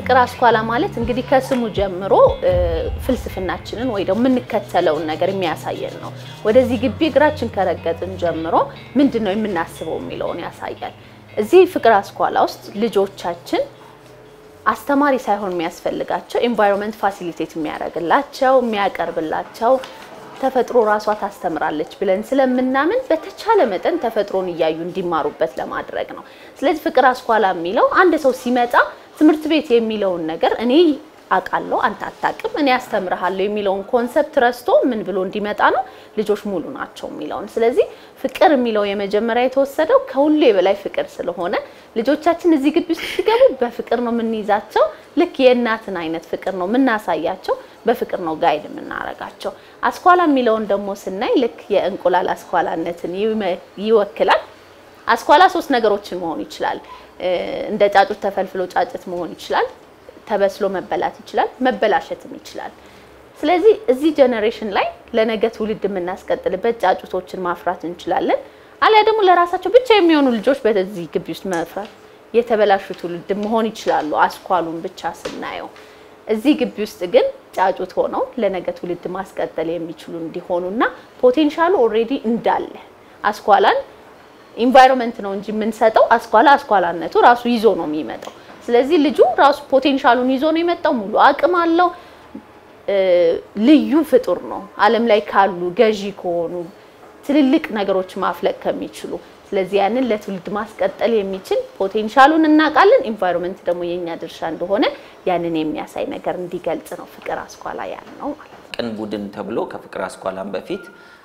ፍቅር አስኳላ ማለት እንግዲህ ከስሙ ጀምሮ ፍልስፍናችንን ወይ ደግሞ የምንከተለውን ነገር የሚያሳየን ነው። ወደዚህ ግቢ እግራችን ከረገጥን ጀምሮ ምንድን ነው የምናስበው የሚለውን ያሳያል። እዚህ ፍቅር አስኳላ ውስጥ ልጆቻችን አስተማሪ ሳይሆን የሚያስፈልጋቸው ኤንቫይሮንመንት ፋሲሊቴት የሚያደርግላቸው የሚያቀርብላቸው ተፈጥሮ ራሷ ታስተምራለች ብለን ስለምናምን በተቻለ መጠን ተፈጥሮን እያዩ እንዲማሩበት ለማድረግ ነው። ስለዚህ ፍቅር አስኳላ የሚለው አንድ ሰው ሲመጣ ትምህርት ቤት የሚለውን ነገር እኔ አውቃለሁ አንተ አታውቅም፣ እኔ አስተምርሃለሁ የሚለውን ኮንሰፕት ረስቶ ምን ብሎ እንዲመጣ ነው ልጆች ሙሉ ናቸው የሚለውን። ስለዚህ ፍቅር የሚለው የመጀመሪያ የተወሰደው ከሁሉ የበላይ ፍቅር ስለሆነ ልጆቻችን እዚህ ግቢ ውስጥ ሲገቡ በፍቅር ነው የምንይዛቸው። ልክ የእናትን አይነት ፍቅር ነው የምናሳያቸው፣ በፍቅር ነው ጋይድ የምናረጋቸው። አስኳላ የሚለውን ደግሞ ስናይ ልክ የእንቁላል አስኳላነትን ይወክላል። አስኳላ ሶስት ነገሮችን መሆን ይችላል። እንደ ጫጩት ተፈልፍሎ ጫጭት መሆን ይችላል። ተበስሎ መበላት ይችላል። መበላሸትም ይችላል። ስለዚህ እዚህ ጀኔሬሽን ላይ ለነገ ትውልድ የምናስቀጥልበት ጫጩቶችን ማፍራት እንችላለን። አሊያ ደግሞ ለራሳቸው ብቻ የሚሆኑ ልጆች በዚህ ግቢ ውስጥ መፍራት የተበላሹ ትውልድ መሆን ይችላሉ። አስኳሉን ብቻ ስናየው እዚህ ግቢ ውስጥ ግን ጫጩት ሆነው ለነገ ትውልድ ማስቀጠል የሚችሉ እንዲሆኑና ፖቴንሻሉ ኦልሬዲ እንዳለ አስኳላን ኢንቫይሮንመንት ነው እንጂ የምንሰጠው አስኳላ አስኳላነቱ ራሱ ይዞ ነው የሚመጣው። ስለዚህ ልጁ ራሱ ፖቴንሻሉን ይዞ ነው የመጣው። ሙሉ አቅም አለው። ልዩ ፍጡር ነው ዓለም ላይ ካሉ ገዢ ከሆኑ ትልልቅ ነገሮች ማፍለቅ ከሚችሉ ስለዚህ ያንን ለትውልድ ማስቀጠል የሚችል ፖቴንሻሉን እናውቃለን። ኢንቫይሮንመንት ደግሞ የኛ ድርሻ እንደሆነ ያንን የሚያሳይ ነገር እንዲገልጽ ነው ፍቅር አስኳላ ያልነው ማለት ነው። ቅን ቡድን ተብሎ ከፍቅር አስኳላም በፊት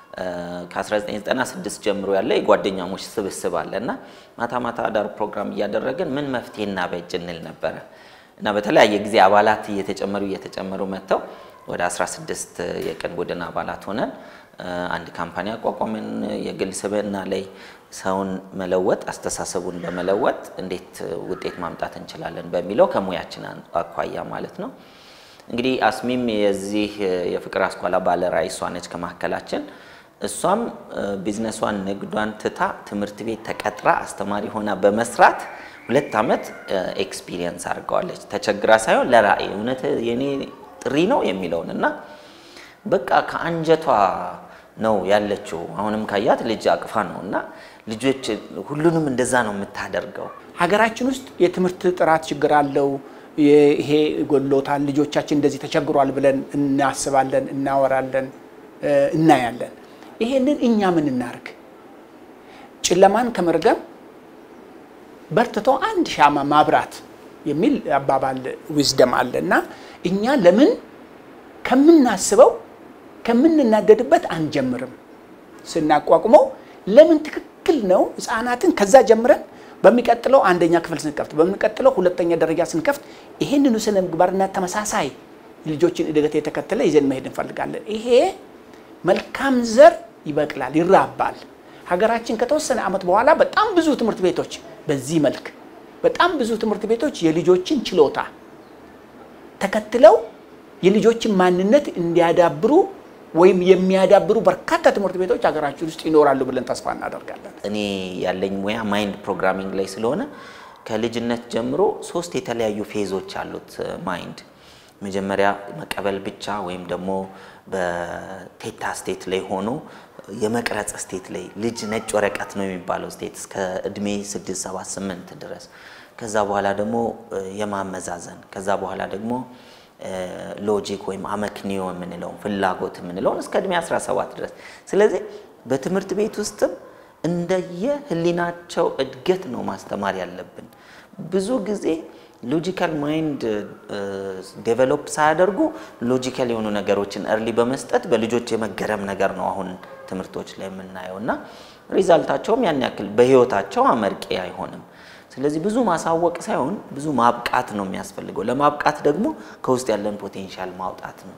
ከ1996 ጀምሮ ያለ የጓደኛሞች ስብስብ አለ እና ማታ ማታ አዳር ፕሮግራም እያደረግን ምን መፍትሄ እናበጅ እንል ነበረ እና በተለያየ ጊዜ አባላት እየተጨመሩ እየተጨመሩ መጥተው ወደ 16 የቅን ቡድን አባላት ሆነን አንድ ካምፓኒ አቋቋምን። የግል ስብዕና ላይ ሰውን መለወጥ አስተሳሰቡን በመለወጥ እንዴት ውጤት ማምጣት እንችላለን በሚለው ከሙያችን አኳያ ማለት ነው። እንግዲህ አስሚም የዚህ የፍቅር አስኳላ ባለ ራዕይ እሷ ነች ከመካከላችን። እሷም ቢዝነሷን ንግዷን ትታ ትምህርት ቤት ተቀጥራ አስተማሪ ሆና በመስራት ሁለት ዓመት ኤክስፒሪየንስ አድርገዋለች። ተቸግራ ሳይሆን ለራዕይ እውነት የኔ ጥሪ ነው የሚለውን እና በቃ ከአንጀቷ ነው ያለችው። አሁንም ካያት ልጅ አቅፋ ነው እና ልጆች ሁሉንም እንደዛ ነው የምታደርገው። ሀገራችን ውስጥ የትምህርት ጥራት ችግር አለው። ይሄ ጎሎታል፣ ልጆቻችን እንደዚህ ተቸግሯል ብለን እናስባለን፣ እናወራለን፣ እናያለን። ይሄንን እኛ ምን እናርግ? ጨለማን ከመርገም በርትቶ አንድ ሻማ ማብራት የሚል አባባል ዊዝደም አለ እና እኛ ለምን ከምናስበው ከምንናደድበት አንጀምርም? ስናቋቁመው ለምን ትክክል ነው ህፃናትን ከዛ ጀምረን በሚቀጥለው አንደኛ ክፍል ስንከፍት በሚቀጥለው ሁለተኛ ደረጃ ስንከፍት ይህንኑ ስነ ምግባርና ተመሳሳይ ልጆችን እድገት የተከተለ ይዘን መሄድ እንፈልጋለን። ይሄ መልካም ዘር ይበቅላል፣ ይራባል። ሀገራችን ከተወሰነ ዓመት በኋላ በጣም ብዙ ትምህርት ቤቶች በዚህ መልክ በጣም ብዙ ትምህርት ቤቶች የልጆችን ችሎታ ተከትለው የልጆችን ማንነት እንዲያዳብሩ ወይም የሚያዳብሩ በርካታ ትምህርት ቤቶች ሀገራችን ውስጥ ይኖራሉ ብለን ተስፋ እናደርጋለን። እኔ ያለኝ ሙያ ማይንድ ፕሮግራሚንግ ላይ ስለሆነ ከልጅነት ጀምሮ ሶስት የተለያዩ ፌዞች አሉት ማይንድ። መጀመሪያ መቀበል ብቻ ወይም ደግሞ በቴታ ስቴት ላይ ሆኖ የመቅረጽ ስቴት ላይ ልጅ ነጭ ወረቀት ነው የሚባለው ስቴት እስከ እድሜ 6 7 8 ድረስ። ከዛ በኋላ ደግሞ የማመዛዘን ከዛ በኋላ ደግሞ ሎጂክ ወይም አመክንዮ የምንለውን ፍላጎት የምንለውን እስከ እድሜ 17 ድረስ። ስለዚህ በትምህርት ቤት ውስጥም እንደየ ህሊናቸው እድገት ነው ማስተማር ያለብን። ብዙ ጊዜ ሎጂካል ማይንድ ዴቨሎፕ ሳያደርጉ ሎጂካል የሆኑ ነገሮችን እርሊ በመስጠት በልጆች የመገረም ነገር ነው አሁን ትምህርቶች ላይ የምናየው እና ሪዛልታቸውም ያን ያክል በህይወታቸው አመርቂ አይሆንም። ስለዚህ ብዙ ማሳወቅ ሳይሆን ብዙ ማብቃት ነው የሚያስፈልገው። ለማብቃት ደግሞ ከውስጥ ያለን ፖቴንሻል ማውጣት ነው።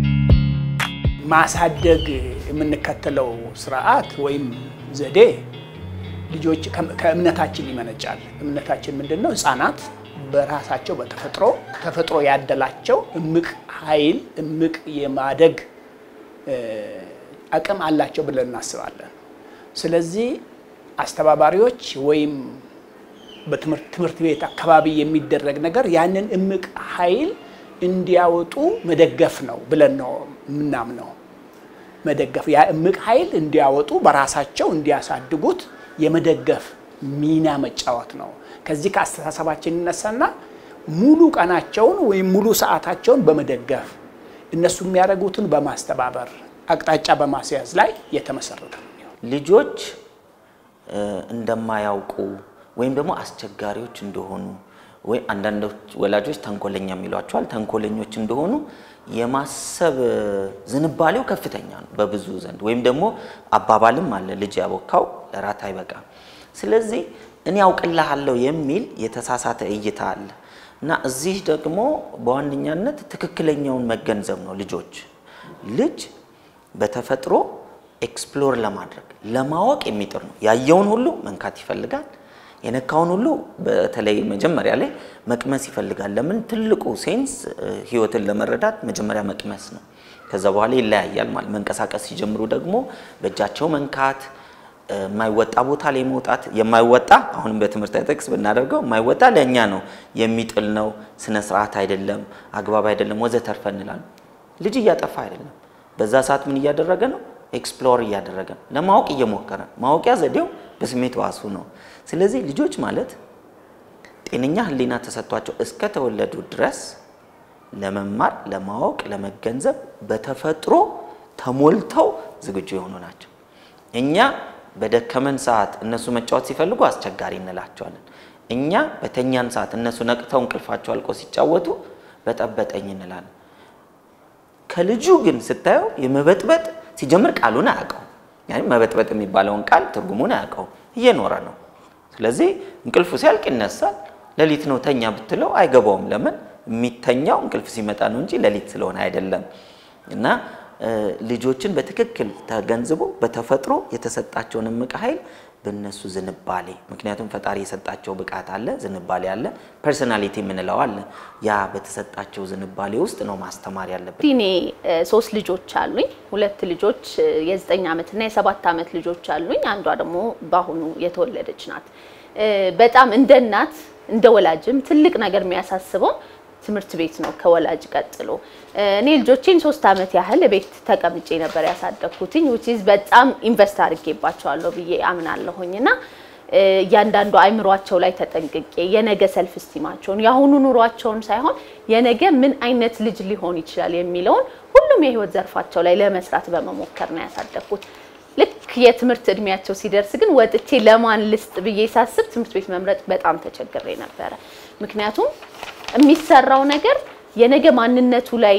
ማሳደግ የምንከተለው ስርዓት ወይም ዘዴ ልጆች ከእምነታችን ይመነጫል። እምነታችን ምንድን ነው? ህፃናት በራሳቸው በተፈጥሮ ተፈጥሮ ያደላቸው እምቅ ኃይል እምቅ የማደግ አቅም አላቸው ብለን እናስባለን። ስለዚህ አስተባባሪዎች ወይም በትምህርት ቤት አካባቢ የሚደረግ ነገር ያንን እምቅ ኃይል እንዲያወጡ መደገፍ ነው ብለን ነው የምናምነው። መደገፍ ያ እምቅ ኃይል እንዲያወጡ በራሳቸው እንዲያሳድጉት የመደገፍ ሚና መጫወት ነው። ከዚህ ከአስተሳሰባችን ይነሳና ሙሉ ቀናቸውን ወይም ሙሉ ሰዓታቸውን በመደገፍ እነሱ የሚያደርጉትን በማስተባበር አቅጣጫ በማስያዝ ላይ የተመሰረተ ነው። ልጆች እንደማያውቁ ወይም ደግሞ አስቸጋሪዎች እንደሆኑ ወይ አንዳንዶች ወላጆች ተንኮለኛ የሚሏቸዋል ተንኮለኞች እንደሆኑ የማሰብ ዝንባሌው ከፍተኛ ነው በብዙ ዘንድ። ወይም ደግሞ አባባልም አለ ልጅ ያቦካው እራት አይበቃም። ስለዚህ እኔ ያውቅልሃለሁ የሚል የተሳሳተ እይታ አለ እና እዚህ ደግሞ በዋነኛነት ትክክለኛውን መገንዘብ ነው። ልጆች ልጅ በተፈጥሮ ኤክስፕሎር ለማድረግ ለማወቅ የሚጥር ነው። ያየውን ሁሉ መንካት ይፈልጋል። የነካውን ሁሉ በተለይ መጀመሪያ ላይ መቅመስ ይፈልጋል። ለምን? ትልቁ ሴንስ ህይወትን ለመረዳት መጀመሪያ መቅመስ ነው። ከዛ በኋላ ይለያያል ማለት መንቀሳቀስ ሲጀምሩ ደግሞ በእጃቸው መንካት፣ የማይወጣ ቦታ ላይ መውጣት። የማይወጣ አሁንም በትምህርት ጥቅስ ብናደርገው የማይወጣ ለእኛ ነው የሚጥል ነው፣ ስነ ስርዓት አይደለም፣ አግባብ አይደለም፣ ወዘተርፈ እንላለን። ልጅ እያጠፋ አይደለም። በዛ ሰዓት ምን እያደረገ ነው? ኤክስፕሎር እያደረገ ነው። ለማወቅ እየሞከረ ማወቂያ ዘዴው በስሜት ዋሱ ነው። ስለዚህ ልጆች ማለት ጤነኛ ህሊና ተሰጥቷቸው እስከተወለዱ ድረስ ለመማር፣ ለማወቅ፣ ለመገንዘብ በተፈጥሮ ተሞልተው ዝግጁ የሆኑ ናቸው። እኛ በደከመን ሰዓት እነሱ መጫወት ሲፈልጉ አስቸጋሪ እንላቸዋለን። እኛ በተኛን ሰዓት እነሱ ነቅተው እንቅልፋቸው አልቆ ሲጫወቱ በጠበጠኝ እንላለን። ከልጁ ግን ስታየው የመበጥበጥ ሲጀምር ቃሉን አያውቀው። ያኔ መበጥበጥ የሚባለውን ቃል ትርጉሙን አያውቀው፣ እየኖረ ነው። ስለዚህ እንቅልፉ ሲያልቅ ይነሳል። ሌሊት ነው ተኛ ብትለው አይገባውም። ለምን? የሚተኛው እንቅልፍ ሲመጣ ነው እንጂ ሌሊት ስለሆነ አይደለም። እና ልጆችን በትክክል ተገንዝቦ በተፈጥሮ የተሰጣቸውን እምቅ ኃይል በእነሱ ዝንባሌ፣ ምክንያቱም ፈጣሪ የሰጣቸው ብቃት አለ፣ ዝንባሌ አለ፣ ፐርሶናሊቲ የምንለው አለ። ያ በተሰጣቸው ዝንባሌ ውስጥ ነው ማስተማር ያለብን። እኔ ሶስት ልጆች አሉኝ። ሁለት ልጆች የዘጠኝ ዓመት እና የሰባት ዓመት ልጆች አሉኝ። አንዷ ደግሞ በአሁኑ የተወለደች ናት። በጣም እንደ እናት እንደ ወላጅም ትልቅ ነገር የሚያሳስበው ትምህርት ቤት ነው ከወላጅ ቀጥሎ። እኔ ልጆቼን ሶስት ዓመት ያህል ቤት ተቀምጬ ነበር ያሳደግኩትኝ which is በጣም ኢንቨስት አድርጌባቸዋለሁ ብዬ አምናለሁኝ እና እያንዳንዱ አይምሯቸው ላይ ተጠንቅቄ የነገ ሰልፍ ስቲማቸውን የአሁኑ ኑሯቸውን ሳይሆን የነገ ምን አይነት ልጅ ሊሆን ይችላል የሚለውን ሁሉም የህይወት ዘርፋቸው ላይ ለመስራት በመሞከር ነው ያሳደግኩት። ልክ የትምህርት እድሜያቸው ሲደርስ ግን ወጥቼ ለማን ልስጥ ብዬ ሳስብ ትምህርት ቤት መምረጥ በጣም ተቸግሬ ነበረ። ምክንያቱም የሚሰራው ነገር የነገ ማንነቱ ላይ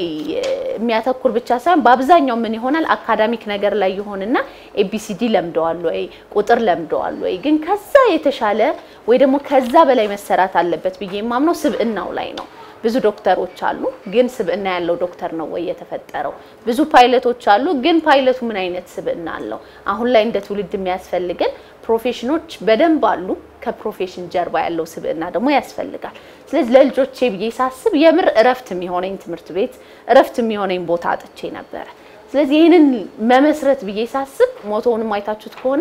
የሚያተኩር ብቻ ሳይሆን በአብዛኛው ምን ይሆናል አካዳሚክ ነገር ላይ ይሆንና ኤቢሲዲ ለምደዋል ወይ ቁጥር ለምደዋል ወይ፣ ግን ከዛ የተሻለ ወይ ደግሞ ከዛ በላይ መሰራት አለበት ብዬ የማምነው ስብዕናው ላይ ነው። ብዙ ዶክተሮች አሉ፣ ግን ስብዕና ያለው ዶክተር ነው ወይ የተፈጠረው? ብዙ ፓይለቶች አሉ፣ ግን ፓይለቱ ምን አይነት ስብዕና አለው? አሁን ላይ እንደ ትውልድ የሚያስፈልገን ፕሮፌሽኖች በደንብ አሉ። ከፕሮፌሽን ጀርባ ያለው ስብዕና ደግሞ ያስፈልጋል። ስለዚህ ለልጆቼ ብዬ ሳስብ የምር እረፍት የሚሆነኝ ትምህርት ቤት፣ እረፍት የሚሆነኝ ቦታ አጥቼ ነበረ። ስለዚህ ይህንን መመስረት ብዬ ሳስብ ሞቶውንም አይታችሁት ከሆነ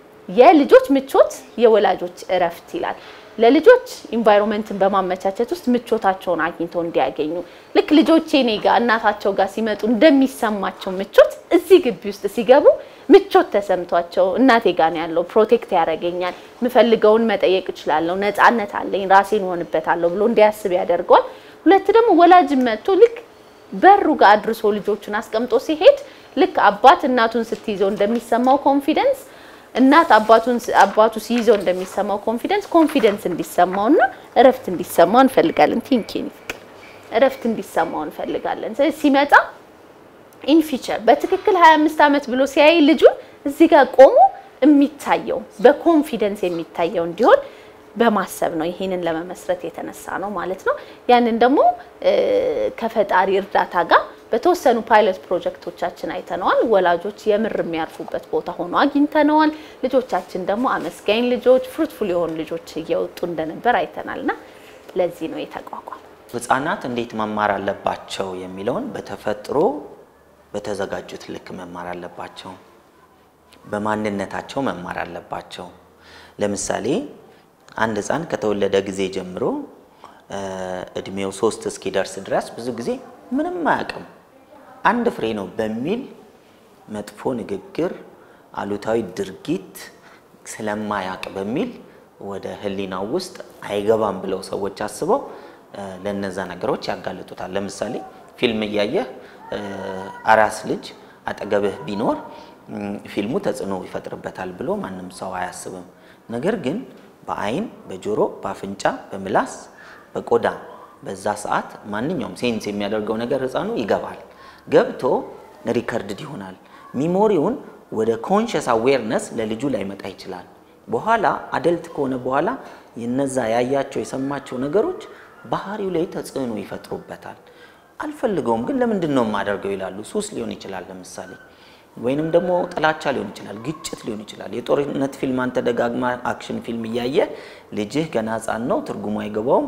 የልጆች ምቾት የወላጆች እረፍት ይላል። ለልጆች ኢንቫይሮንመንትን በማመቻቸት ውስጥ ምቾታቸውን አግኝተው እንዲያገኙ ልክ ልጆቼ እኔ ጋር እናታቸው ጋር ሲመጡ እንደሚሰማቸው ምቾት እዚህ ግቢ ውስጥ ሲገቡ ምቾት ተሰምቷቸው እናቴ ጋር ነው ያለው፣ ፕሮቴክት ያደርገኛል፣ የምፈልገውን መጠየቅ እችላለሁ፣ ነፃነት አለኝ፣ ራሴን ሆንበታለሁ ብሎ እንዲያስብ ያደርገዋል። ሁለት ደግሞ ወላጅ መጥቶ ልክ በሩ ጋር አድርሶ ልጆቹን አስቀምጦ ሲሄድ ልክ አባት እናቱን ስትይዘው እንደሚሰማው ኮንፊደንስ እናት አባቱን አባቱ ሲይዘው እንደሚሰማው ኮንፊደንስ ኮንፊደንስ እንዲሰማውና እረፍት እንዲሰማው እንፈልጋለን። ቲንኪንግ እረፍት እንዲሰማው እንፈልጋለን። ስለዚህ ሲመጣ ኢን ፊቸር በትክክል 25 ዓመት ብሎ ሲያይ ልጁን እዚህ ጋር ቆሞ የሚታየው በኮንፊደንስ የሚታየው እንዲሆን በማሰብ ነው ይሄንን ለመመስረት የተነሳ ነው ማለት ነው። ያንን ደግሞ ከፈጣሪ እርዳታ ጋር በተወሰኑ ፓይለት ፕሮጀክቶቻችን አይተነዋል። ወላጆች የምር የሚያርፉበት ቦታ ሆኖ አግኝተነዋል። ልጆቻችን ደግሞ አመስጋኝ ልጆች፣ ፍሩትፉል የሆኑ ልጆች እየወጡ እንደነበር አይተናል እና ለዚህ ነው የተቋቋመ። ህጻናት እንዴት መማር አለባቸው የሚለውን በተፈጥሮ በተዘጋጁት ልክ መማር አለባቸው። በማንነታቸው መማር አለባቸው። ለምሳሌ አንድ ህፃን ከተወለደ ጊዜ ጀምሮ እድሜው ሶስት እስኪደርስ ድረስ ብዙ ጊዜ ምንም አያውቅም አንድ ፍሬ ነው በሚል መጥፎ ንግግር፣ አሉታዊ ድርጊት ስለማያውቅ በሚል ወደ ህሊናው ውስጥ አይገባም ብለው ሰዎች አስበው ለነዛ ነገሮች ያጋልጡታል። ለምሳሌ ፊልም እያየህ አራስ ልጅ አጠገብህ ቢኖር ፊልሙ ተጽዕኖ ይፈጥርበታል ብሎ ማንም ሰው አያስብም። ነገር ግን በአይን፣ በጆሮ፣ በአፍንጫ፣ በምላስ፣ በቆዳ በዛ ሰዓት ማንኛውም ሴንስ የሚያደርገው ነገር ህፃኑ ይገባል። ገብቶ ሪከርድድ ይሆናል። ሚሞሪውን ወደ ኮንሽስ አዌርነስ ለልጁ ላይመጣ ይችላል። በኋላ አደልት ከሆነ በኋላ የነዛ ያያቸው የሰማቸው ነገሮች ባህሪው ላይ ተጽዕኖ ይፈጥሩበታል። አልፈልገውም ግን ለምንድን ነው የማደርገው ይላሉ። ሱስ ሊሆን ይችላል ለምሳሌ ወይንም ደግሞ ጥላቻ ሊሆን ይችላል፣ ግጭት ሊሆን ይችላል። የጦርነት ፊልም አንተ ደጋግማ አክሽን ፊልም እያየ ልጅህ ገና ህፃን ነው፣ ትርጉሙ አይገባውም፣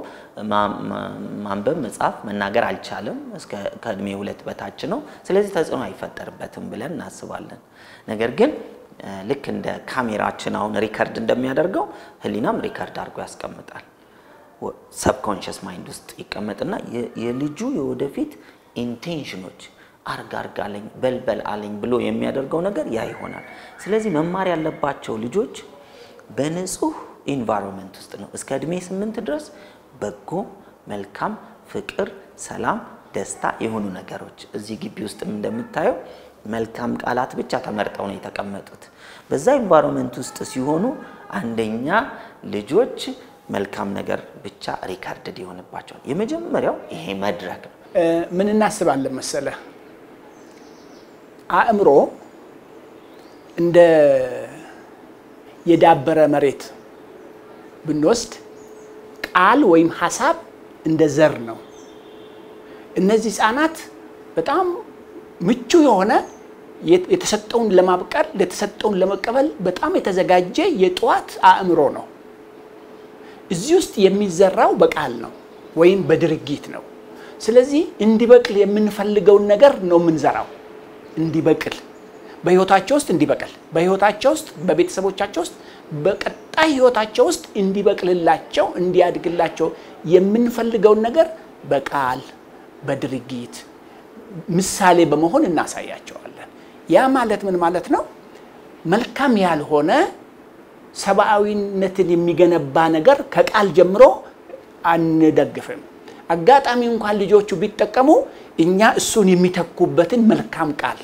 ማንበብ መጻፍ መናገር አልቻለም፣ እስከ ከእድሜ ሁለት በታች ነው። ስለዚህ ተጽዕኖ አይፈጠርበትም ብለን እናስባለን። ነገር ግን ልክ እንደ ካሜራችን አሁን ሪከርድ እንደሚያደርገው ህሊናም ሪከርድ አድርጎ ያስቀምጣል። ሰብኮንሽስ ማይንድ ውስጥ ይቀመጥና የልጁ የወደፊት ኢንቴንሽኖች አርግ አርግ አለኝ በልበል አለኝ ብሎ የሚያደርገው ነገር ያ ይሆናል። ስለዚህ መማር ያለባቸው ልጆች በንጹህ ኢንቫይሮንመንት ውስጥ ነው። እስከ እድሜ ስምንት ድረስ በጎ፣ መልካም፣ ፍቅር፣ ሰላም፣ ደስታ የሆኑ ነገሮች እዚህ ግቢ ውስጥም እንደምታየው መልካም ቃላት ብቻ ተመርጠው ነው የተቀመጡት። በዛ ኢንቫይሮንመንት ውስጥ ሲሆኑ አንደኛ ልጆች መልካም ነገር ብቻ ሪካርድድ ይሆንባቸዋል። የመጀመሪያው ይሄ መድረክ ነው። ምን እናስባለን መሰለህ አእምሮ እንደ የዳበረ መሬት ብንወስድ ቃል ወይም ሀሳብ እንደ ዘር ነው። እነዚህ ህፃናት በጣም ምቹ የሆነ የተሰጠውን ለማብቀል የተሰጠውን ለመቀበል በጣም የተዘጋጀ የጠዋት አእምሮ ነው። እዚህ ውስጥ የሚዘራው በቃል ነው ወይም በድርጊት ነው። ስለዚህ እንዲበቅል የምንፈልገውን ነገር ነው የምንዘራው እንዲበቅል በህይወታቸው ውስጥ እንዲበቅል በህይወታቸው ውስጥ በቤተሰቦቻቸው ውስጥ በቀጣይ ህይወታቸው ውስጥ እንዲበቅልላቸው እንዲያድግላቸው የምንፈልገውን ነገር በቃል በድርጊት ምሳሌ በመሆን እናሳያቸዋለን። ያ ማለት ምን ማለት ነው? መልካም ያልሆነ ሰብአዊነትን የሚገነባ ነገር ከቃል ጀምሮ አንደግፍም። አጋጣሚ እንኳን ልጆቹ ቢጠቀሙ እኛ እሱን የሚተኩበትን መልካም ቃል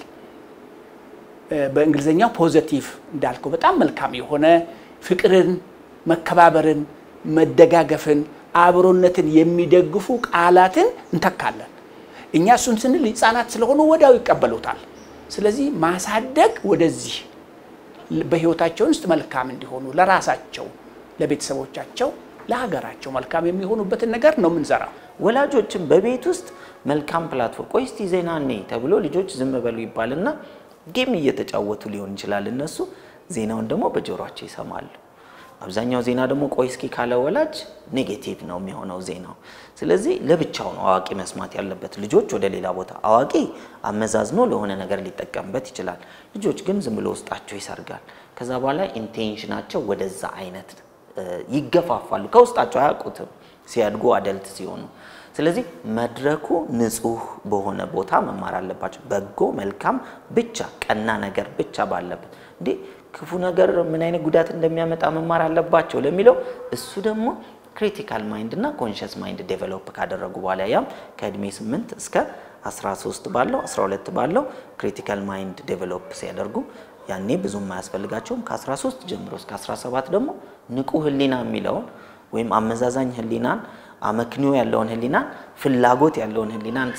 በእንግሊዝኛው ፖዘቲቭ እንዳልከው በጣም መልካም የሆነ ፍቅርን፣ መከባበርን፣ መደጋገፍን፣ አብሮነትን የሚደግፉ ቃላትን እንተካለን። እኛ እሱን ስንል ህፃናት ስለሆኑ ወዲያው ይቀበሉታል። ስለዚህ ማሳደግ ወደዚህ በህይወታቸው ውስጥ መልካም እንዲሆኑ ለራሳቸው፣ ለቤተሰቦቻቸው፣ ለሀገራቸው መልካም የሚሆኑበትን ነገር ነው የምንዘራው። ወላጆችም በቤት ውስጥ መልካም ፕላትፎርም ቆይ እስቲ ዜና እኔ ተብሎ ልጆች ዝም በሉ ይባልና ጌም እየተጫወቱ ሊሆን ይችላል። እነሱ ዜናውን ደግሞ በጆሯቸው ይሰማሉ። አብዛኛው ዜና ደግሞ ቆይ እስኪ ካለ ወላጅ ኔጌቲቭ ነው የሚሆነው ዜናው። ስለዚህ ለብቻው ነው አዋቂ መስማት ያለበት። ልጆች ወደ ሌላ ቦታ አዋቂ አመዛዝኖ ለሆነ ነገር ሊጠቀምበት ይችላል። ልጆች ግን ዝም ብሎ ውስጣቸው ይሰርጋል። ከዛ በኋላ ኢንቴንሽናቸው ወደዛ አይነት ይገፋፋሉ። ከውስጣቸው አያውቁትም ሲያድጉ አደልት ሲሆኑ። ስለዚህ መድረኩ ንጹህ በሆነ ቦታ መማር አለባቸው። በጎ መልካም ብቻ ቀና ነገር ብቻ ባለበት እንዴ ክፉ ነገር ምን አይነት ጉዳት እንደሚያመጣ መማር አለባቸው ለሚለው እሱ ደግሞ ክሪቲካል ማይንድ እና ኮንሽስ ማይንድ ዴቨሎፕ ካደረጉ በኋላ ያም ከእድሜ 8 እስከ 13 ባለው 12 ባለው ክሪቲካል ማይንድ ዴቨሎፕ ሲያደርጉ ያኔ ብዙም አያስፈልጋቸውም። ከ13 ጀምሮ እስከ 17 ደግሞ ንቁ ህሊና የሚለውን ወይም አመዛዛኝ ህሊናን አመክንዮ ያለውን ህሊናን ፍላጎት ያለውን ህሊናን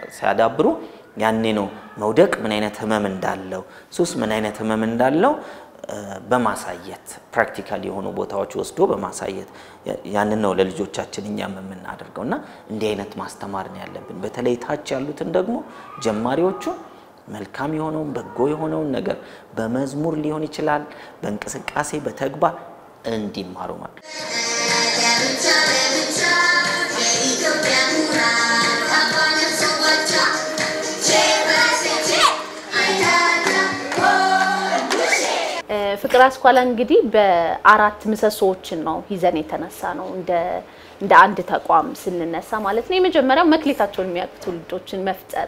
ሲያዳብሩ ያኔ ነው መውደቅ ምን አይነት ህመም እንዳለው፣ ሱስ ምን አይነት ህመም እንዳለው በማሳየት ፕራክቲካል የሆኑ ቦታዎች ወስዶ በማሳየት ያንን ነው ለልጆቻችን እኛም የምናደርገው እና እንዲህ አይነት ማስተማር ነው ያለብን። በተለይ ታች ያሉትን ደግሞ ጀማሪዎቹን መልካም የሆነውን በጎ የሆነውን ነገር በመዝሙር ሊሆን ይችላል፣ በእንቅስቃሴ በተግባር እንዲማሩ ማለት ፍቅር አስኳላ እንግዲህ በአራት ምሰሶዎችን ነው ይዘን የተነሳ ነው እንደ እንደ አንድ ተቋም ስንነሳ ማለት ነው። የመጀመሪያው መክሊታቸውን የሚያውቁ ትውልዶችን መፍጠር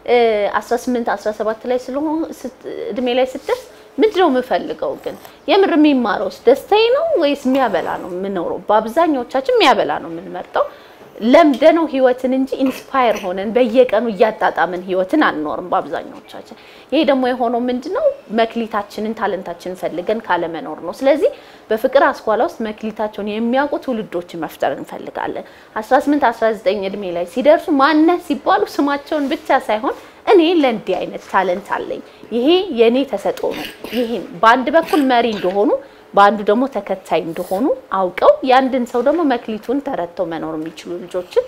18 17 ላይ ስለሆነ እድሜ ላይ ስትደርስ ምንድነው የምፈልገው ግን የምር የሚማረውስ ደስታዬ ነው ወይስ የሚያበላ ነው የምኖረው? በአብዛኛዎቻችን የሚያበላ ነው የምንመርጠው። ለምደነው ህይወትን እንጂ ኢንስፓየር ሆነን በየቀኑ እያጣጣምን ህይወትን አንኖርም በአብዛኛዎቻችን። ይሄ ደግሞ የሆነው ምንድነው መክሊታችንን ታለንታችንን ፈልገን ካለመኖር ነው። ስለዚህ በፍቅር አስኳላ ውስጥ መክሊታቸውን የሚያውቁ ትውልዶችን መፍጠር እንፈልጋለን። 18 19 እድሜ ላይ ሲደርሱ ማነት ሲባሉ ስማቸውን ብቻ ሳይሆን እኔ ለእንዲህ አይነት ታለንት አለኝ፣ ይሄ የኔ ተሰጥኦ ነው፣ ይሄን በአንድ በኩል መሪ እንደሆኑ በአንዱ ደግሞ ተከታይ እንደሆኑ አውቀው የአንድን ሰው ደግሞ መክሊቱን ተረድተው መኖር የሚችሉ ልጆችን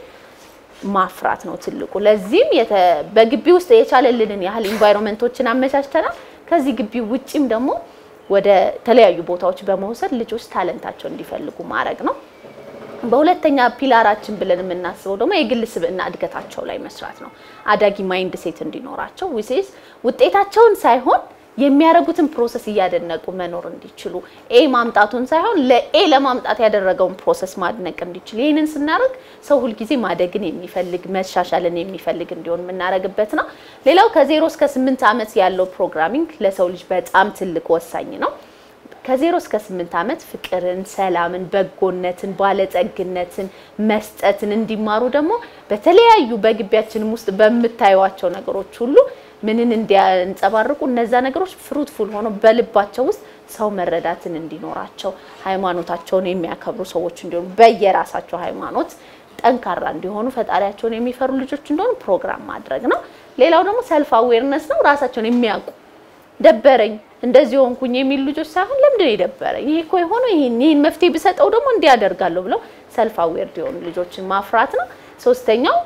ማፍራት ነው ትልቁ። ለዚህም በግቢ ውስጥ የቻለልንን ያህል ኢንቫይሮንመንቶችን አመቻችተናል። ከዚህ ግቢ ውጪም ደግሞ ወደ ተለያዩ ቦታዎች በመውሰድ ልጆች ታለንታቸው እንዲፈልጉ ማድረግ ነው። በሁለተኛ ፒላራችን ብለን የምናስበው ደግሞ የግል ስብዕና እድገታቸው ላይ መስራት ነው። አዳጊ ማይንድ ሴት እንዲኖራቸው ዊሴስ ውጤታቸውን ሳይሆን የሚያደርጉትን ፕሮሰስ እያደነቁ መኖር እንዲችሉ ኤ ማምጣቱን ሳይሆን ለኤ ለማምጣት ያደረገውን ፕሮሰስ ማድነቅ እንዲችሉ። ይህንን ስናደርግ ሰው ሁልጊዜ ማደግን የሚፈልግ መሻሻልን የሚፈልግ እንዲሆን የምናደርግበት ነው። ሌላው ከዜሮ እስከ ስምንት ዓመት ያለው ፕሮግራሚንግ ለሰው ልጅ በጣም ትልቅ ወሳኝ ነው። ከዜሮ እስከ ስምንት ዓመት ፍቅርን፣ ሰላምን፣ በጎነትን፣ ባለጸግነትን፣ መስጠትን እንዲማሩ ደግሞ በተለያዩ በግቢያችንም ውስጥ በምታዩዋቸው ነገሮች ሁሉ ምንን እንዲያንጸባርቁ እነዛ ነገሮች ፍሩትፉል ሆኖ በልባቸው ውስጥ ሰው መረዳትን እንዲኖራቸው ሃይማኖታቸውን የሚያከብሩ ሰዎች እንዲሆኑ በየራሳቸው ሃይማኖት ጠንካራ እንዲሆኑ ፈጣሪያቸውን የሚፈሩ ልጆች እንደሆኑ ፕሮግራም ማድረግ ነው። ሌላው ደግሞ ሰልፍ አዌርነስ ነው። ራሳቸውን የሚያውቁ ደበረኝ እንደዚህ ሆንኩኝ የሚሉ ልጆች ሳይሆን ለምንድን ነው የደበረኝ ይሄ እኮ የሆነው ይሄን ይሄን መፍትሄ ብሰጠው ደግሞ እንዲህ ያደርጋለሁ ብለው ሰልፍ አዌርድ የሆኑ ልጆችን ማፍራት ነው። ሶስተኛው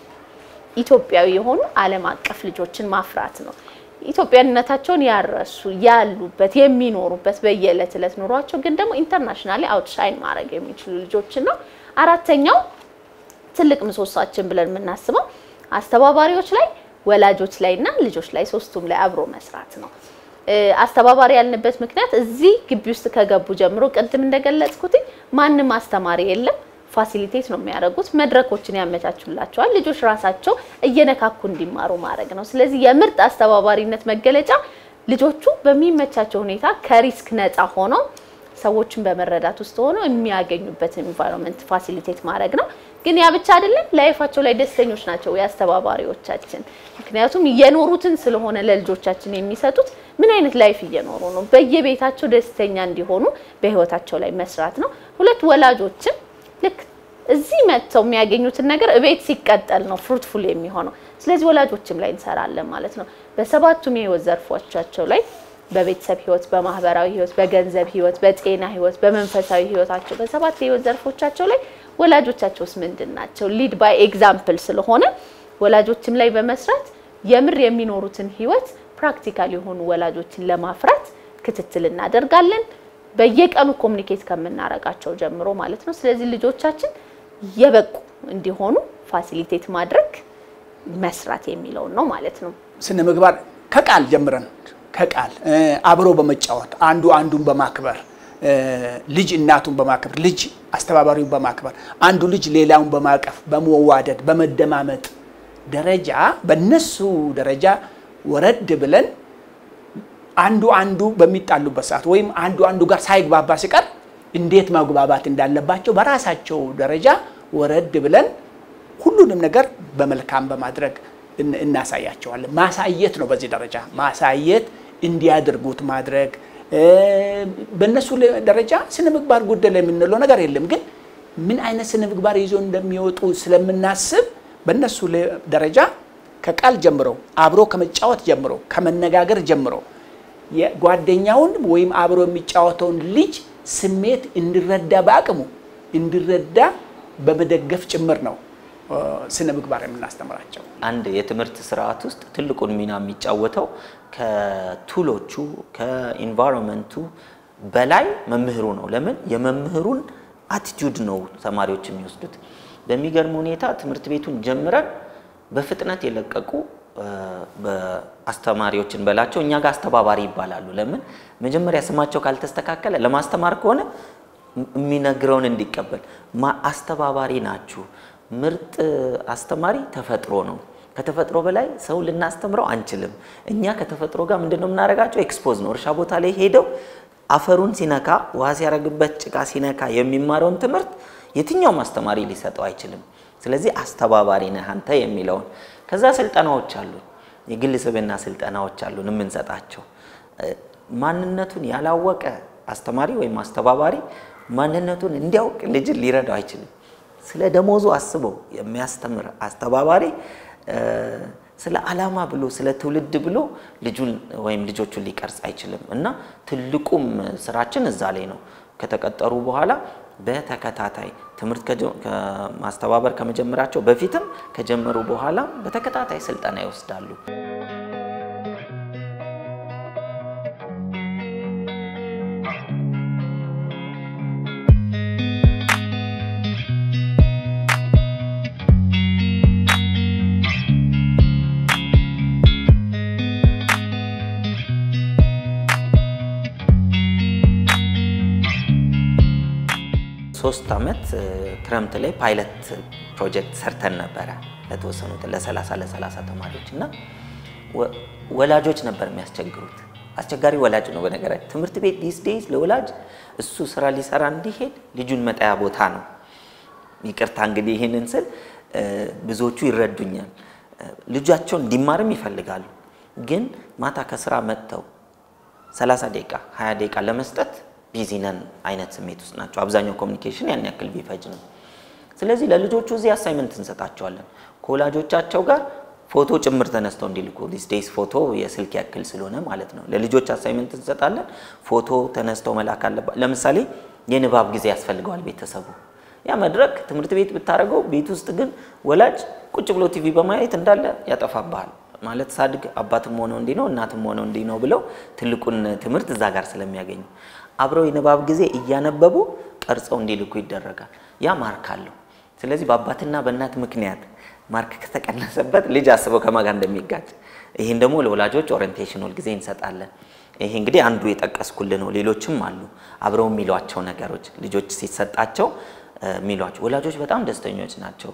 ኢትዮጵያዊ የሆኑ ዓለም አቀፍ ልጆችን ማፍራት ነው። ኢትዮጵያዊነታቸውን ያረሱ ያሉበት የሚኖሩበት በየዕለት ዕለት ኑሯቸው ግን ደግሞ ኢንተርናሽናሊ አውትሻይን ማድረግ የሚችሉ ልጆችን ነው። አራተኛው ትልቅ ምሰሶአችን ብለን የምናስበው አስተባባሪዎች ላይ ወላጆች ላይ እና ልጆች ላይ ሶስቱም ላይ አብሮ መስራት ነው። አስተባባሪ ያልንበት ምክንያት እዚህ ግቢ ውስጥ ከገቡ ጀምሮ ቅድም እንደገለጽኩት ማንም አስተማሪ የለም። ፋሲሊቴት ነው የሚያደርጉት። መድረኮችን ያመቻቹላቸዋል። ልጆች ራሳቸው እየነካኩ እንዲማሩ ማድረግ ነው። ስለዚህ የምርጥ አስተባባሪነት መገለጫ ልጆቹ በሚመቻቸው ሁኔታ ከሪስክ ነፃ ሆነው ሰዎችን በመረዳት ውስጥ ሆነው የሚያገኙበትን ኢንቫይሮንመንት ፋሲሊቴት ማድረግ ነው። ግን ያ ብቻ አይደለም። ላይፋቸው ላይ ደስተኞች ናቸው የአስተባባሪዎቻችን። ምክንያቱም እየኖሩትን ስለሆነ ለልጆቻችን የሚሰጡት ምን አይነት ላይፍ እየኖሩ ነው፣ በየቤታቸው ደስተኛ እንዲሆኑ በህይወታቸው ላይ መስራት ነው። ሁለት ወላጆችም ልክ እዚህ መጥተው የሚያገኙትን ነገር እቤት ሲቀጠል ነው ፍሩትፉል የሚሆነው። ስለዚህ ወላጆችም ላይ እንሰራለን ማለት ነው። በሰባቱም የህይወት ዘርፎቻቸው ላይ በቤተሰብ ህይወት፣ በማህበራዊ ህይወት፣ በገንዘብ ህይወት፣ በጤና ህይወት፣ በመንፈሳዊ ህይወታቸው በሰባት የህይወት ዘርፎቻቸው ላይ ወላጆቻቸውስ ምንድን ናቸው? ሊድ ባይ ኤግዛምፕል ስለሆነ ወላጆችም ላይ በመስራት የምር የሚኖሩትን ህይወት ፕራክቲካል የሆኑ ወላጆችን ለማፍራት ክትትል እናደርጋለን። በየቀኑ ኮሚኒኬት ከምናረጋቸው ጀምሮ ማለት ነው። ስለዚህ ልጆቻችን የበቁ እንዲሆኑ ፋሲሊቴት ማድረግ መስራት የሚለውን ነው ማለት ነው። ስነ ምግባር ከቃል ጀምረን ከቃል አብሮ በመጫወት አንዱ አንዱን በማክበር ልጅ እናቱን በማክበር ልጅ አስተባባሪውን በማክበር አንዱ ልጅ ሌላውን በማቀፍ በመዋደድ በመደማመጥ ደረጃ በነሱ ደረጃ ወረድ ብለን አንዱ አንዱ በሚጣሉበት ሰዓት ወይም አንዱ አንዱ ጋር ሳይግባባ ሲቀር እንዴት መግባባት እንዳለባቸው በራሳቸው ደረጃ ወረድ ብለን ሁሉንም ነገር በመልካም በማድረግ እናሳያቸዋለን። ማሳየት ነው። በዚህ ደረጃ ማሳየት እንዲያደርጉት ማድረግ በእነሱ ደረጃ ስነ ምግባር ጎደለ የምንለው ነገር የለም። ግን ምን አይነት ስነ ምግባር ይዞ እንደሚወጡ ስለምናስብ በእነሱ ደረጃ ከቃል ጀምሮ አብሮ ከመጫወት ጀምሮ ከመነጋገር ጀምሮ የጓደኛውን ወይም አብሮ የሚጫወተውን ልጅ ስሜት እንዲረዳ በአቅሙ እንዲረዳ በመደገፍ ጭምር ነው ስነ ምግባር የምናስተምራቸው። አንድ የትምህርት ስርዓት ውስጥ ትልቁን ሚና የሚጫወተው ከቱሎቹ ከኢንቫይሮንመንቱ በላይ መምህሩ ነው። ለምን የመምህሩን አቲቲዩድ ነው ተማሪዎች የሚወስዱት። በሚገርም ሁኔታ ትምህርት ቤቱን ጀምረን በፍጥነት የለቀቁ አስተማሪዎችን በላቸው እኛ ጋር አስተባባሪ ይባላሉ። ለምን መጀመሪያ ስማቸው ካልተስተካከለ ለማስተማር ከሆነ የሚነግረውን እንዲቀበል አስተባባሪ ናችሁ። ምርጥ አስተማሪ ተፈጥሮ ነው። ከተፈጥሮ በላይ ሰው ልናስተምረው አንችልም። እኛ ከተፈጥሮ ጋር ምንድን ነው የምናደርጋቸው? ኤክስፖዝ ነው። እርሻ ቦታ ላይ ሄደው አፈሩን ሲነካ፣ ውሃ ሲያረግበት፣ ጭቃ ሲነካ የሚማረውን ትምህርት የትኛውም አስተማሪ ሊሰጠው አይችልም። ስለዚህ አስተባባሪ ነህ አንተ የሚለውን ከዛ ስልጠናዎች አሉ፣ የግል ስብዕና ስልጠናዎች አሉን የምንሰጣቸው። ማንነቱን ያላወቀ አስተማሪ ወይም አስተባባሪ ማንነቱን እንዲያውቅ ልጅን ሊረዳው አይችልም። ስለ ደሞዙ አስበው የሚያስተምር አስተባባሪ ስለ ዓላማ ብሎ ስለ ትውልድ ብሎ ልጁን ወይም ልጆቹን ሊቀርጽ አይችልም። እና ትልቁም ስራችን እዛ ላይ ነው። ከተቀጠሩ በኋላ በተከታታይ ትምህርት ማስተባበር ከመጀመራቸው በፊትም ከጀመሩ በኋላ በተከታታይ ስልጠና ይወስዳሉ። ሶስት ዓመት ክረምት ላይ ፓይለት ፕሮጀክት ሰርተን ነበረ ለተወሰኑት ለ30 ለ30 ተማሪዎች እና ወላጆች ነበር የሚያስቸግሩት። አስቸጋሪ ወላጅ ነው በነገራችን ትምህርት ቤት ዲስ ዴይዝ ለወላጅ እሱ ስራ ሊሰራ እንዲሄድ ልጁን መጣያ ቦታ ነው። ይቅርታ እንግዲህ ይህንን ስል ብዙዎቹ ይረዱኛል። ልጃቸውን እንዲማርም ይፈልጋሉ፣ ግን ማታ ከስራ መጥተው 30 ደቂቃ 20 ደቂቃ ለመስጠት ቢዚ ነን አይነት ስሜት ውስጥ ናቸው። አብዛኛው ኮሚኒኬሽን ያን ያክል ቢፈጅ ነው። ስለዚህ ለልጆቹ እዚህ አሳይመንት እንሰጣቸዋለን ከወላጆቻቸው ጋር ፎቶ ጭምር ተነስተው እንዲልኩ ዲስ ዴይስ ፎቶ የስልክ ያክል ስለሆነ ማለት ነው። ለልጆች አሳይመንት እንሰጣለን። ፎቶ ተነስተው መላክ አለባ ለምሳሌ የንባብ ጊዜ ያስፈልገዋል ቤተሰቡ። ያ መድረክ ትምህርት ቤት ብታደርገው ቤት ውስጥ ግን ወላጅ ቁጭ ብሎ ቲቪ በማየት እንዳለ ያጠፋብሃል። ማለት ሳድግ አባትም ሆነው እንዲህ ነው እናትም ሆነው እንዲህ ነው ብለው ትልቁን ትምህርት እዛ ጋር ስለሚያገኙ አብረው የንባብ ጊዜ እያነበቡ ቀርጸው እንዲልኩ ይደረጋል። ያ ማርክ አለው። ስለዚህ በአባትና በእናት ምክንያት ማርክ ከተቀነሰበት ልጅ አስበው ከማጋ እንደሚጋጭ። ይህን ደግሞ ለወላጆች ኦሪንቴሽን ሁልጊዜ እንሰጣለን። ይሄ እንግዲህ አንዱ የጠቀስኩልህ ነው። ሌሎችም አሉ አብረው የሚሏቸው ነገሮች ልጆች ሲሰጣቸው የሚሏቸው ወላጆች በጣም ደስተኞች ናቸው።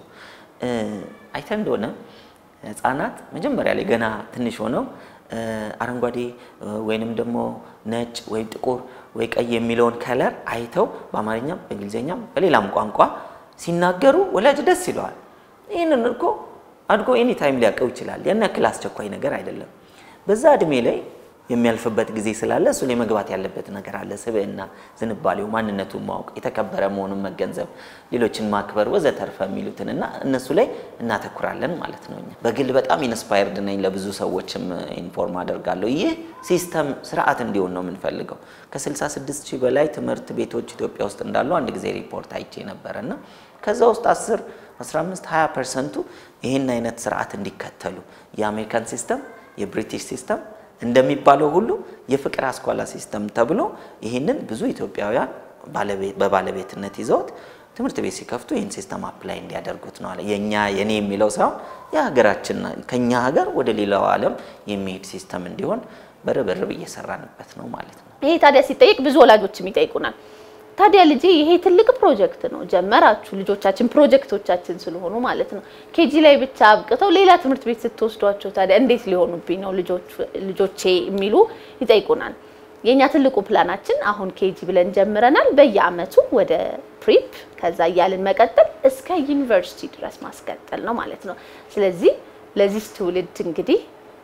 አይተን እንደሆነ ህፃናት መጀመሪያ ላይ ገና ትንሽ ሆነው አረንጓዴ ወይንም ደግሞ ነጭ ወይም ጥቁር ወይ ቀይ የሚለውን ከለር አይተው በአማርኛም በእንግሊዝኛም በሌላም ቋንቋ ሲናገሩ ወላጅ ደስ ይለዋል። ይህንን እኮ አድጎ ኤኒ ታይም ሊያውቀው ይችላል። ያን ያክል አስቸኳይ ነገር አይደለም። በዛ እድሜ ላይ የሚያልፍበት ጊዜ ስላለ እሱ ላይ መግባት ያለበት ነገር አለ። ስብዕና፣ ዝንባሌው፣ ማንነቱን ማወቅ፣ የተከበረ መሆኑን መገንዘብ፣ ሌሎችን ማክበር ወዘተርፈ የሚሉትን እና እነሱ ላይ እናተኩራለን ማለት ነው። እኛ በግል በጣም ኢንስፓየርድ ነኝ። ለብዙ ሰዎችም ኢንፎርም አደርጋለሁ። ይህ ሲስተም ስርዓት እንዲሆን ነው የምንፈልገው። ከ66 ሺህ በላይ ትምህርት ቤቶች ኢትዮጵያ ውስጥ እንዳሉ አንድ ጊዜ ሪፖርት አይቼ ነበረ እና ከዛ ውስጥ 10 15 20 ፐርሰንቱ ይህን አይነት ስርዓት እንዲከተሉ የአሜሪካን ሲስተም የብሪቲሽ ሲስተም እንደሚባለው ሁሉ የፍቅር አስኳላ ሲስተም ተብሎ ይህንን ብዙ ኢትዮጵያውያን በባለቤትነት ይዘውት ትምህርት ቤት ሲከፍቱ ይህን ሲስተም አፕላይ እንዲያደርጉት ነው አለ። የእኛ የኔ የሚለው ሳይሆን የሀገራችን ከኛ ሀገር ወደ ሌላው ዓለም የሚሄድ ሲስተም እንዲሆን በርብርብ እየሰራንበት ነው ማለት ነው። ይሄ ታዲያ ሲጠይቅ ብዙ ወላጆችም ይጠይቁናል። ታዲያ ልጄ ይሄ ትልቅ ፕሮጀክት ነው ጀመራችሁ፣ ልጆቻችን ፕሮጀክቶቻችን ስለሆኑ ማለት ነው። ኬጂ ላይ ብቻ አብቅተው ሌላ ትምህርት ቤት ስትወስዷቸው ታዲያ እንዴት ሊሆኑብኝ ነው ልጆቼ የሚሉ ይጠይቁናል። የኛ ትልቁ ፕላናችን አሁን ኬጂ ብለን ጀምረናል። በየአመቱ ወደ ፕሪፕ ከዛ እያልን መቀጠል እስከ ዩኒቨርሲቲ ድረስ ማስቀጠል ነው ማለት ነው። ስለዚህ ለዚህ ትውልድ እንግዲህ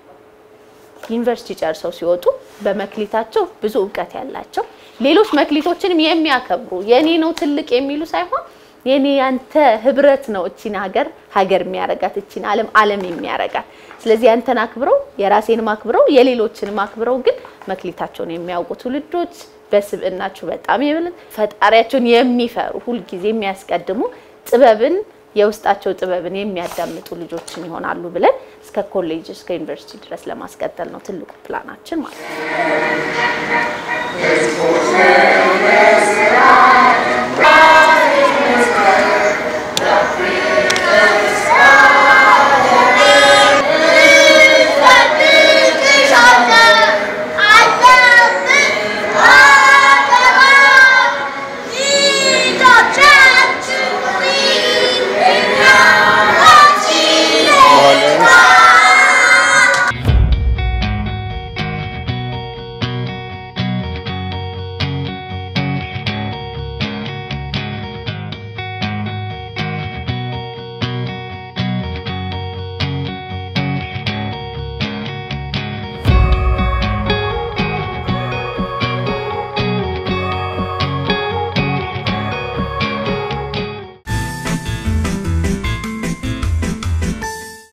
ዩኒቨርሲቲ ጨርሰው ሲወጡ በመክሊታቸው ብዙ እውቀት ያላቸው ሌሎች መክሊቶችንም የሚያከብሩ የኔ ነው ትልቅ የሚሉ ሳይሆን የኔ ያንተ ህብረት ነው እቺን ሀገር ሀገር የሚያረጋት እቺን ዓለም ዓለም የሚያረጋት። ስለዚህ ያንተን አክብረው የራሴንም አክብረው የሌሎችንም አክብረው ግን መክሊታቸውን የሚያውቁ ትውልዶች በስብዕናቸው በጣም የበለጠ ፈጣሪያቸውን የሚፈሩ ሁልጊዜ የሚያስቀድሙ ጥበብን የውስጣቸው ጥበብን የሚያዳምጡ ልጆችን ይሆናሉ ብለን እስከ ኮሌጅ እስከ ዩኒቨርሲቲ ድረስ ለማስቀጠል ነው ትልቁ ፕላናችን ማለት ነው።